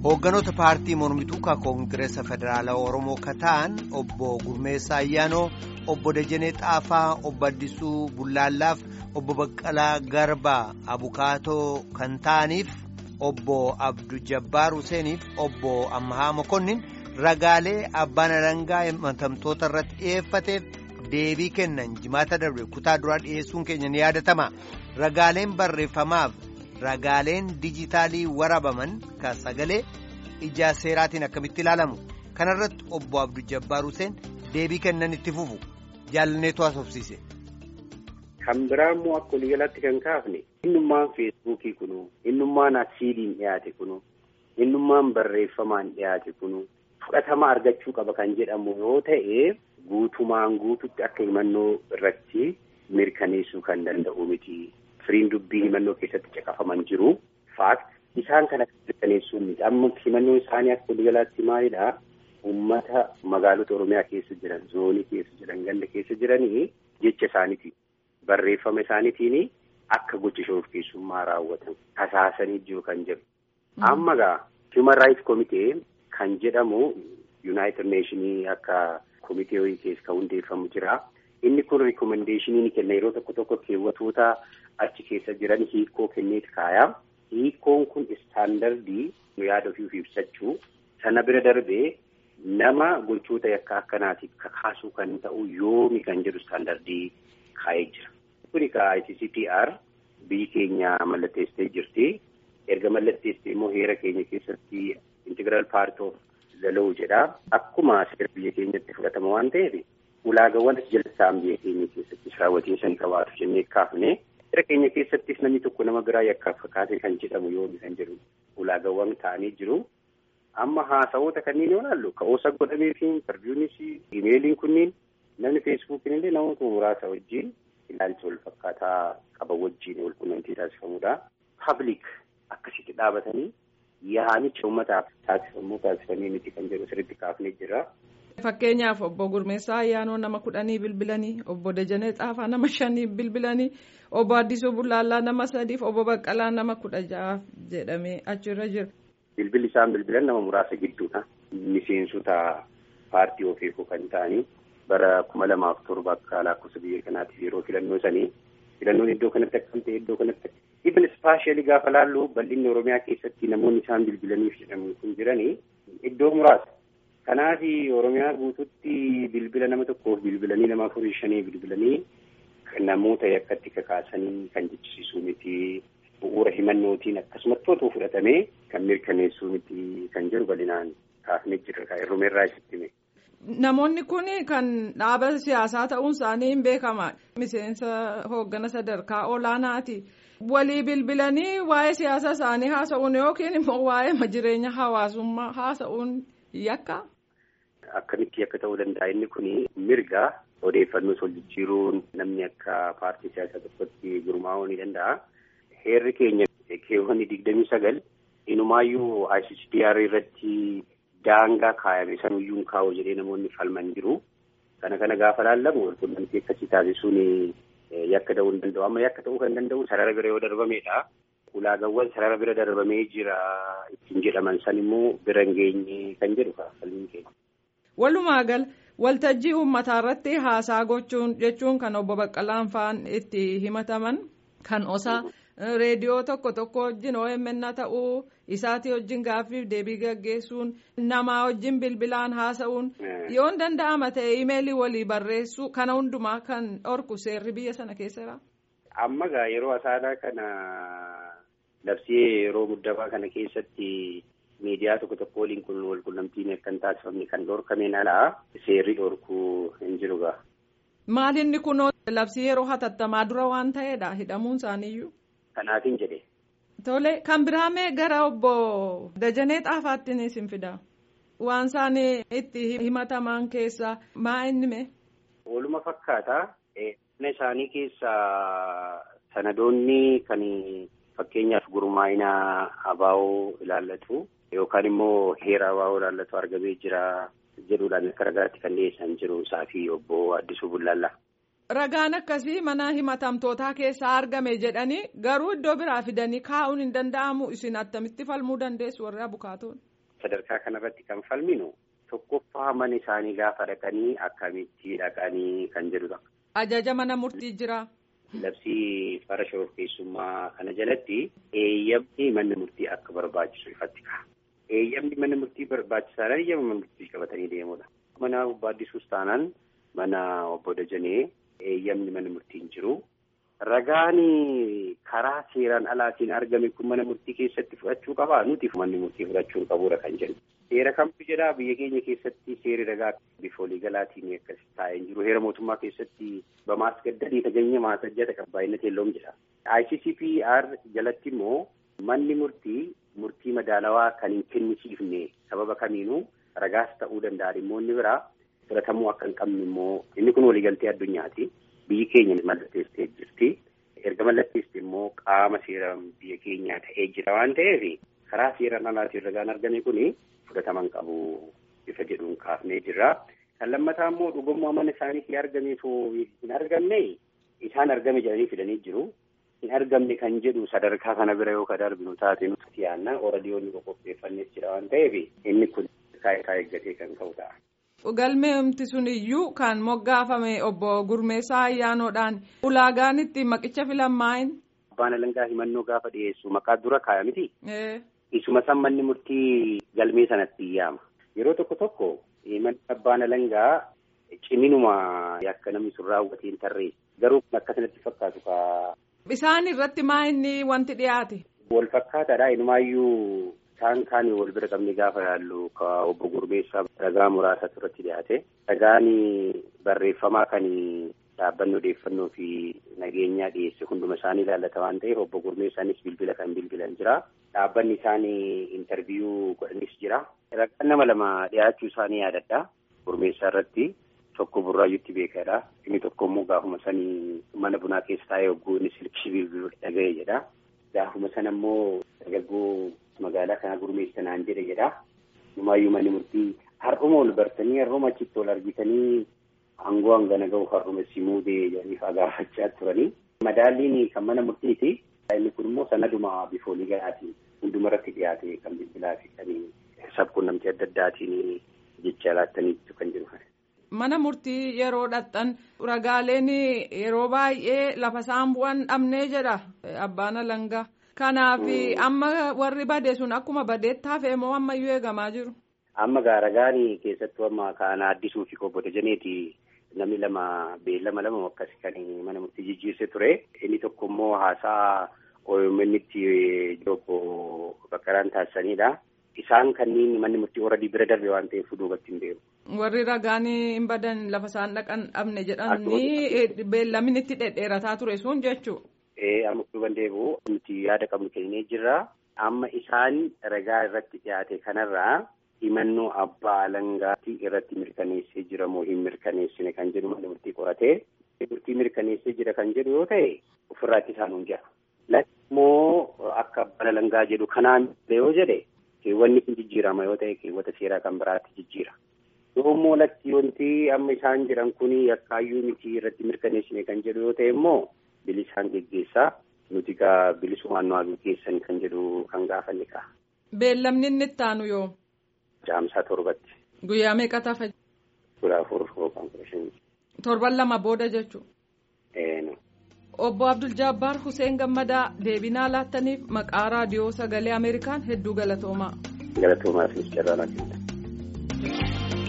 Hoogganoota paartii mormituu ka koongireesa federaalaa Oromoo ka ta'an obbo Gurmeessaa Ayyaanoo, obbo Dajanee Xaafaa, obbo Addisuu Bullaallaaf, obbo Baqqalaa Garbaa Abukaatoo kan ta'aniif, obbo Abdu Jabbaar Huseeniif, obbo Ammahaa Mokonnin ragaalee abbaan alangaa himatamtoota irratti dhiyeeffateef deebii kennan jimaata darbe kutaa duraa dhiyeessuun keenya ni yaadatama. Ragaaleen barreeffamaaf ragaaleen dijitaalii warabaman ka sagalee ijaa seeraatiin akkamitti ilaalamu kanarratti obbo Abdu Jabbaar Huseen deebii kennan itti fufu jaalanneetu haasofsiise. Kan biraa immoo akka waliigalaatti kan kaafne innummaan feesbuukii kunu innummaan asiiliin dhiyaate kunu innummaan barreeffamaan dhiyaate kunu fudhatama argachuu qaba kan jedhamu yoo ta'e guutumaan guututti akka himannoo irratti mirkaneessuu kan danda'u miti. Firiin dubbii himannoo keessatti caqafaman jiru. Faakt isaan kana mirkaneessuu miti. Amma himannoon isaanii akka waliigalaatti maalidhaa? Uummata magaalota Oromiyaa keessa jiran, zoonii keessa jiran, ganda keessa jiranii jecha isaaniitiin barreeffama isaaniitiin akka gocha shororkeessummaa raawwatan tasaasanii jiru kan jedhu. Amma gaa Human Rights Committee kan jedhamu United Nations akka komitee wayii keessa kan hundeeffamu jira. Inni kun rikomendeeshinii ni kenna yeroo tokko tokko keewwatoota achi keessa jiran hiikoo kenneeti kaaya. Hiikoon kun istaandardii yaada ofiif ibsachuu sana bira darbee nama gochoota yakka akkanaatiif kakaasuu kan ta'u yoomi kan jedhu istaandardii kaa'ee jira. Kuni ka ICCPR biyyi keenya mallatteessitee jirti. Erga mallatteessitee immoo heera keenya keessatti integiraal paart of the law jedha. Akkuma seera biyya keenyatti fudhatama waan ta'eef ulaagawwan jalsaan biyya keenya keessatti raawwatiinsa ni qabaatu jennee kaafne. Seera keenya keessattis namni tokko nama biraa yakkaaf kakaase kan jedhamu yoomi kan jedhu ulaagawwan ta'anii jiru. Amma haasa'oota kanneen yoo ilaallu ka'oosa godhamee fi intarviiyuunis imeeliin kunniin namni feesbuukiin illee namoota muraasa wajjin ilaalcha wal fakkaataa qaban wajjin wal quunnamtii taasifamudha. Pabliik akkasitti dhaabatanii yaa'anicha uummataaf taasifamuu taasifamee miti kan jedhu sirriitti kaafnee jira. Fakkeenyaaf obbo Gurmeessaa Ayyaanoo nama kudhanii bilbilanii obbo Dajanee Xaafaa nama shanii bilbilanii obbo Addisuu Bullaallaa nama sadiif obbo Baqqalaa nama kudha ja'aaf jedhamee achirra jira. Bilbilli isaan bilbilan nama muraasa gidduudha. Miseensota paartii ofiifuu kan ta'anii bara kuma lamaaf torba akka lakkoofsa biyya kanaatiif yeroo filannoo sanii filannoon iddoo kanatti akkam ta'e iddoo kanatti ibn ispaashiyalii gaafa laallu bal'inni Oromiyaa keessatti namoonni isaan bilbilaniif jedhamu kun jiranii iddoo muraasa. Kanaaf Oromiyaa guututti bilbila nama tokkoof bilbilanii nama afurii shanii bilbilanii namoota yakkatti kakaasanii kan jechisiisuu miti. bu'uura himannootiin akkasumatti otoo fudhatamee kan mirkaneessuu miti kan jedhu bal'inaan kaafnee jirra kan irrumeerraa isitti hime. Namoonni kun kan dhaaba siyaasaa ta'uun isaanii hin beekama. Miseensa hooggana sadarkaa olaanaati. Walii bilbilanii waa'ee siyaasa isaanii haasa'uun yookiin immoo waa'ee jireenya hawaasummaa haasa'uun yakka. Akkamitti akka ta'uu danda'a inni kun mirga odeeffannoo wal jijjiiruun namni akka paartii siyaasaa tokkotti gurmaa'uu ni danda'a. Heerri keenya keewwanni digdamii sagal inumaayyuu ICCPR irratti daangaa kaayame sanuyyuu kaa'u jedhee namoonni falman jiru. Kana kana gaafa laallamu walqunnamtii akkasii taasisuun yakka ta'uu hin danda'u. Amma yakka ta'uu kan danda'u sarara bira yoo darbamedha. Ulaagawwan sarara bira darbamee jira ittiin jedhaman san immoo bira hin geenye kan jedhu falmiin keenya. Walumaa gal waltajjii uummataa irratti haasaa gochuun jechuun kan obbo Baqqalaan fa'aan itti himataman kan osaa. reediyoo tokko tokko wajjin OMN ta'uu isaatii wajjin gaaffiif deebii gaggeessuun namaa wajjin bilbilaan haasa'uun yoo hin danda'ama ta'e imeelii walii barreessuu kana hundumaa kan dhorku seerri biyya sana keessaa. Amma gaa yeroo asaanaa kana labsii yeroo muddamaa kana keessatti miidiyaa tokko tokko waliin kun wal quunnamtiin akka hin taasifamne kan dhorkameen alaa seerri dhorkuu hin jiru gaa. Maalinni kunoo labsii yeroo hatattamaa dura waan ta'eedha hidhamuun isaaniiyyuu. Kanaafin jedhe. Tole kan biraamee gara obbo Dajanee Xaafaattiin isin fida. Waan isaan itti himataman keessaa maa inni mee? Waluma fakkaata. Mana isaanii keessaa sanadoonni kan fakkeenyaaf gurmaa'ina abaa'oo ilaallatu yookaan immoo heera abaa'oo ilaallatu argamee jira jedhuudhaan akka ragaatti kan dhiyeessan jiru isaa fi obbo Addisuu Bullaallaa. Ragaan akkasii mana himatamtootaa keessaa argame jedhanii garuu iddoo biraa fidanii kaa'uun hin danda'amu isin attamitti falmuu dandeessu warri abukaatoon. sadarkaa kanarratti kan falminu tokkoffaa mana isaanii gaafa dhaqanii akkamitti dhaqanii kan jedhudha. Ajaja mana murtii jira. Labsii fara shororkeessummaa kana jalatti eeyyamni manni murtii akka barbaachisu ifatti ka'a. Eeyyamni manni murtii barbaachisaadhaan eeyyama mana murtii qabatanii deemudha. Mana obbo Addisuus taanaan mana obbo Dajanee eeyyamni mana murtii hin jiru. Ragaan karaa seeraan alaatiin argame kun mana murtii keessatti fudhachuu qabaa nuti manni murtii fudhachuu qabuudha kan jedhu. Seera kamtu jedhaa biyya keenya keessatti seerri ragaa bifa waliigalaatiin akkas taa'ee jiru. Heera mootummaa keessatti bamaas gaddadii taganya maasajjata qabbaa'ina teelloom jedha. ICCPR jalatti immoo manni murtii murtii madaalawaa kan hin kennisiifne sababa kamiinuu ragaas ta'uu danda'a dhimmoonni biraa fudhatamuu akka hin qabne immoo inni kun waliigaltee addunyaati. Biyyi keenya mallatteessitee jirti. Erga mallatteessite immoo qaama seera biyya keenyaa ta'ee jira waan ta'eef karaa seeraan alaatiin ragaan argame kuni fudhataman qabu bifa jedhuun kaafnee jirra. Kan lammataa immoo dhugummaa mana isaaniitti argameetu hin argamne isaan argame jedhanii fidanii jiru. Hin argamne kan jedhu sadarkaa kana bira yoo ka darbinu taate nuti yaanna oradiyoonni qopheeffannees jira waan ta'eef inni kun kaayikaa eeggatee kan ka'u ta'a. Galmeemti sun iyyuu kan moggaafame obbo Gurmeessaa Ayyaanoodhaan ulaagaan itti maqicha filamaayin. Abbaan alangaa himannoo gaafa dhiyeessu maqaa dura kaaya miti. Isuma san manni murtii galmee sanatti yaama. Yeroo tokko tokko manni abbaan alangaa ciminuma akka namni sun raawwatee hin tarree garuu akka sanatti fakkaatu kaa. Isaan irratti maa inni wanti dhiyaate? Wal fakkaataadha inumaayyuu isaan kaan wal bira qabne gaafa yaallu ka obbo Gurmeessaa ragaa muraasatu irratti dhiyaate. Ragaan barreeffamaa kan dhaabbanni odeeffannoo fi nageenyaa dhiyeesse hunduma isaanii ilaallata waan ta'eef obbo Gurmeessaanis bilbila kan bilbilan jira. Dhaabbanni isaanii intarviyuu godhanis jira. Ragaan nama lama dhiyaachuu isaanii yaadadha. Gurmeessaa irratti tokko burraayyuutti beekadha. Inni tokko immoo gaafuma sanii mana bunaa keessa taa'ee hogguu inni silkishii bilbiluu dhaga'e jedha. Gaafuma sana immoo dargaggoo magaalaa kana gurmeessanaan jedhe jedha. Numaayyuu manni murtii har'uma ol bartanii har'uma achitti ol argitanii aangoo hangana ga'u har'uma si muudee jedhanii gaafachaa turanii. Madaalliin kan mana murtiiti. Inni kun immoo sanaduma bifa waliigalaatiin hundumarratti dhiyaate kan bilbilaa fi kan sabquunnamtii adda addaatiin jecha laattaniitu kan jiru. Mana murtii yeroo dhaqxan ragaaleen yeroo baay'ee lafa isaan bu'an dhabnee jedha abbaan alangaa. Kanaaf amma warri bade sun akkuma badeetti hafee moo ammayyuu eegamaa jiru? Amma gaaragaan keessattuu amma kan addisuu fi obbo Dajaneeti namni lama beellama lama akkasi kan mana murtii jijjiirse ture. Inni tokko immoo haasaa OMN'tti obbo Bakkaraan taasisanidha. Isaan kanneen manni murtii horadii bira darbe waan ta'eef duubatti hin deemu. Warri ragaan hin badan lafa isaan dhaqan dhabne jedhanii beellamni itti dhedheerataa ture sun jechuudha. amma duuban deebi'u nuti yaada qabnu kennee jirra. Amma isaan ragaa irratti dhiyaate kanarraa himannoo abbaa alangaatti irratti mirkaneessee jira moo hin mirkaneessine kan jedhu mana murtii qoratee murtii mirkaneessee jira kan jedhu yoo ta'e ofirraatti isaan hundi'a. Lakkoofmoo akka abbaan alangaa jedhu kanaan yoo jedhe keewwanni kun jijjiirama yoo ta'e keewwata seeraa kan biraatti jijjiira. Yoo immoo lakki wanti amma isaan jedhan kun yakkaayyuu miti irratti mirkaneessine kan jedhu yoo ta'e immoo bilisaan geggeessaa nuti gaa bilisumaan nu geggeessan kan jedhu kan gaafanne ka'a. Beellamni inni itti aanu yoo? Jaamsaa torbatti. Guyyaa meeqa tafa? Kudha afur yookaan kudha shanii. Torban lama booda jechuudha. Eenu. Obbo Abdul Jabbaar Hussein Gammadaa deebinaa laattaniif maqaa raadiyoo sagalee Ameerikaan hedduu galatoomaa. Galatoomaa fi carraa laatanii.